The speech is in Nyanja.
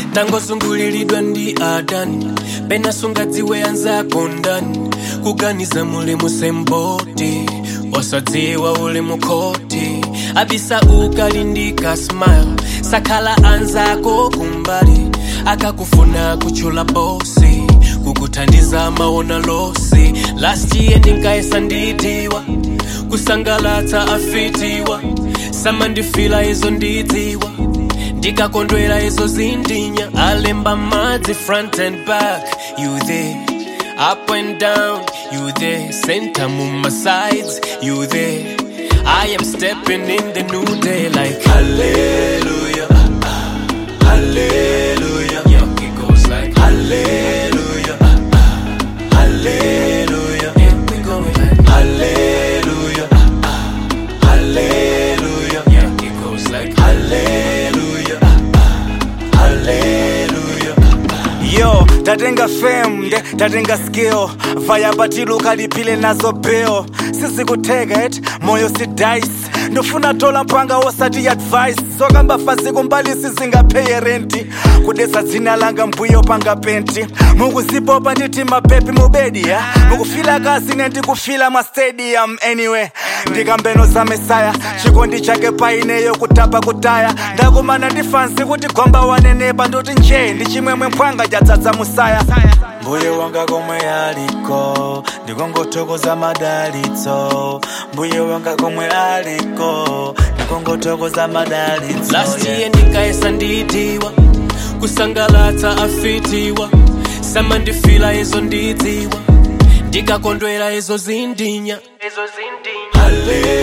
tangozunguliridwa ndi adani pena sungadziwe anzako ndani kuganiza muli musemboti osadziwa uli mukhoti abisa ukalindika smile sakhala anzako kumbali akakufuna kuchula bosi kukuthandiza maona losi last year ndinkaesa ndidiwa kusangalatsa afitiwa samandifila izo ndidziwa ndikakondwera izo zindinya alemba madzi front and back you there up and down you there center muma sides you there i am stepping in the new day like hallelujah hallelujah yeah, it goes like hallelujah hallelujah yeah, we go like hallelujah hallelujah yeah, it goes like hallelujah hallelujah yo tatenga fame nde tatenga skill vaya patiluka lipile nazo bill sizikuteka et moyo si dice ndofuna tola mpanga wosati advice sokamba fasi kumbali sizingapeye renti kudesa dzina langa mbuyo panga penti mukuzipopa nditi mapepi mubedi ya mukufila kasi nendikufila mastadium anyway ndikambeno za mesaya chikondi chake paineyo kutapa kutaya ndakumana ndi fansi kuti gwamba wanenepa ndoti nje ndi chimwemwe mphwanga chadzadza musaya mbuye wanga komwe aliko ndikongothokoza madalitso mbuye wanga komwe aliko ndikongothokoza madalitso last yeah. year ndinkaesa ndidiwa kusangalatsa afitiwa samandifila izo ndidziwa ndikakondwera izo zindinya izo zindinya Hallelujah.